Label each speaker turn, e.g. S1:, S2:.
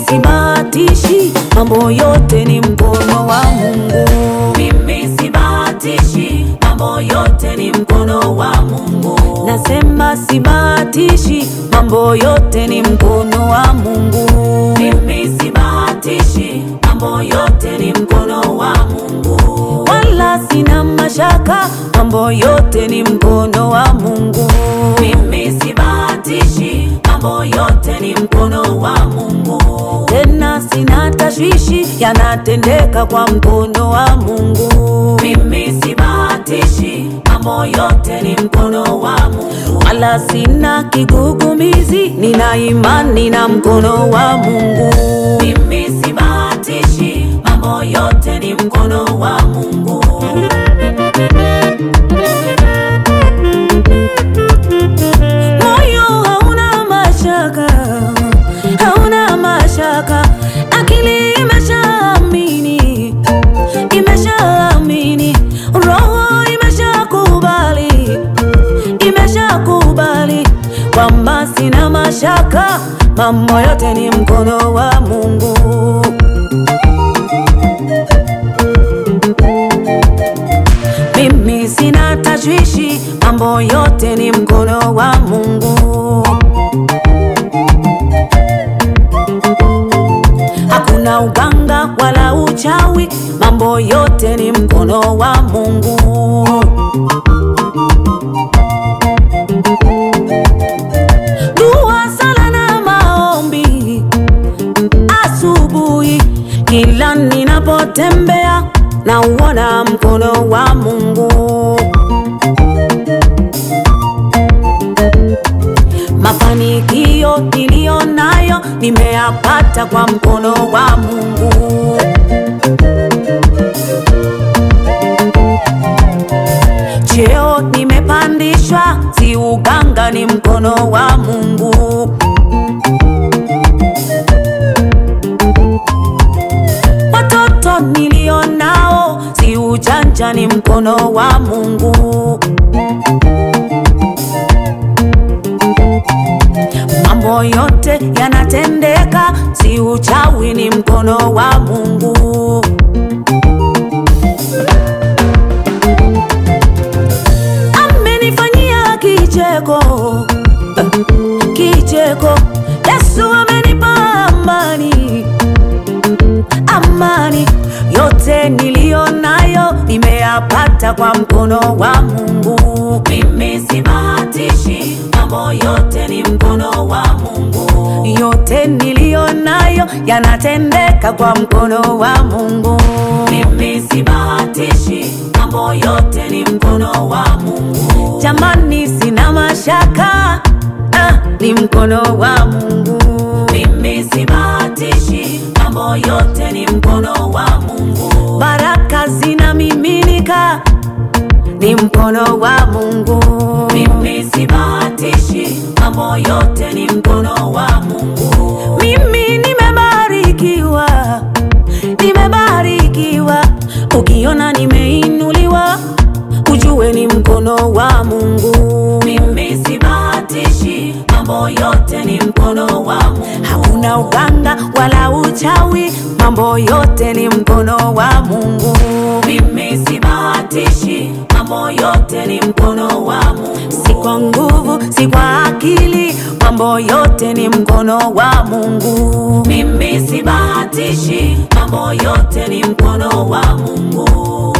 S1: sibahatishi, mambo yote ni mkono wa Mungu.
S2: Mimi sibahatishi, mambo yote ni mkono wa Mungu.
S1: Nasema sibahatishi, mambo yote ni mkono wa Mungu.
S2: Mimi sibahatishi, mambo yote ni mkono wa Mungu.
S1: Wala sina mashaka, mambo yote ni mkono wa Mungu.
S2: Mimi sibahatishi, mambo yote ni mkono wa Mungu.
S1: Tena sina tashwishi, yanatendeka kwa mkono wa Mungu.
S2: Mimi sibahatishi, mambo yote ni mkono wa Mungu.
S1: Wala sina kigugumizi, nina imani na mkono wa Mungu.
S2: Mimi sibahatishi, mambo yote ni mkono wa Mungu.
S1: Moyo hauna mashaka, hauna mashaka, akili imeshaamini, imeshaamini, roho imeshakubali, imeshakubali kwamba sina mashaka, mambo yote ni mkono wa Mungu. Mimi sina tashwishi, mambo yote ni mkono wa Mungu. Hakuna uganga wala uchawi, mambo yote ni mkono wa Mungu. Dua, sala na maombi asubuhi, kila ninapotembea na uona mkono wa Mungu. Mafanikio niliyo nayo nimeyapata kwa mkono wa Mungu. Cheo nimepandishwa, si uganga, ni mkono wa Mungu. Watoto nilio nao, si ujanja, ni mkono wa Mungu. Mambo yote yanatendeka, si uchawi, ni mkono wa Mungu. Amenifanyia kicheko, eh, kicheko. Yesu amenipa amani, amani. Yote niliyo nayo nimeyapata kwa mkono wa Mungu.
S2: Mimi sibahatishi, mambo yote ni mkono wa Mungu.
S1: Yote niliyo nayo yanatendeka kwa mkono wa Mungu.
S2: Mimi sibahatishi, mambo yote ni mkono wa Mungu.
S1: Jamani, sina mashaka, ah, ni mkono wa Mungu.
S2: Mimi sibahatishi, mambo yote ni mkono wa Mungu.
S1: Baraka zinamiminika, ni mkono wa Mungu.
S2: Mimi sibahatishi, mambo yote ni mkono wa Mungu.
S1: Mimi nimebarikiwa, nimebarikiwa. Ukiona nimeinuliwa, ujue ni mkono wa Mungu.
S2: Mimi sibahatishi, mambo yote ni mkono wa Mungu.
S1: Hakuna uganga wala uchawi, mambo yote ni mkono wa Mungu.
S2: Mimi sibahatishi, mambo yote ni mkono wa Mungu.
S1: Si kwa nguvu, si kwa akili, mambo yote ni mkono wa Mungu.
S2: Mimi sibahatishi, mambo yote ni mkono wa Mungu.